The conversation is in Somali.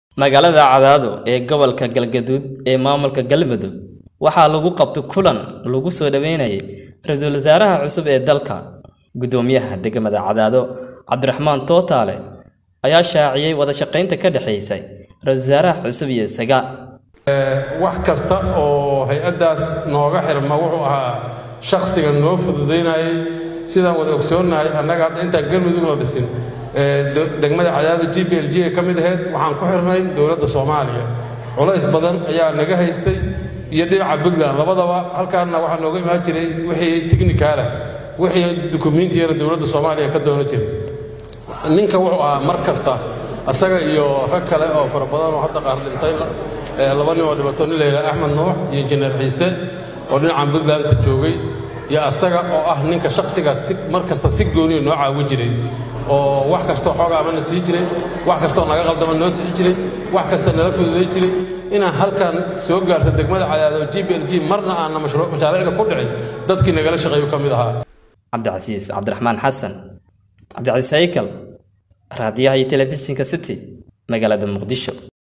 Magaalada Cadaado ee gobolka Galgaduud ee maamulka Galmudug waxaa lagu qabtay kulan lagu soo dhaweynayay ra'iisul wasaaraha cusub ee dalka. Guddoomiyaha degmada Cadaado Cabdiraxmaan Tootaale ayaa shaaciyay wada shaqaynta ka dhaxaysa ra'iisul wasaaraha cusub iyo isaga. wax kasta oo hay-addaas nooga xirma wuxuu ahaa shakhsiga noo fududaynayay sidaan wada ogsoonnahay annaga hadda intaan galmudug la dhisin degmada cadaada g b l g ee ka mid ahayd waxaan ku xirnay dowladda soomaaliya culays badan ayaa naga haystay iyo dhinaca puntland labadaba halkaanna waxaa nooga imaan jiray wixii tignikaala wixii dukumiintiyana dowladda soomaaliya ka doono jiray ninka wuxuu ahaa mar kasta asaga iyo rag kale oo fara badan oo hadda qaar dhintay laba nin oo dhibato nin layidhaha axmed nuux iyo injineer ciise oo dhinacan puntlandta joogay iyo asaga oo ah ninka shakhsigaas si mar kasta si gooniya noo caawin jiray oo wax kastoo xooga amana sii jiray wax kastoo naga qaldama noo sii jiray wax kasta nala fududay jiray inaan halkan soo gaarto degmada cadaado g b l g marna aanna mashaariicda ku dhicin dadkii nagala shaqeeyu ka mid ahaa cabdicasiis cabdiraxmaan xasan cabdicasiis haykal raadiyaha iyo telefishinka city magaalada muqdisho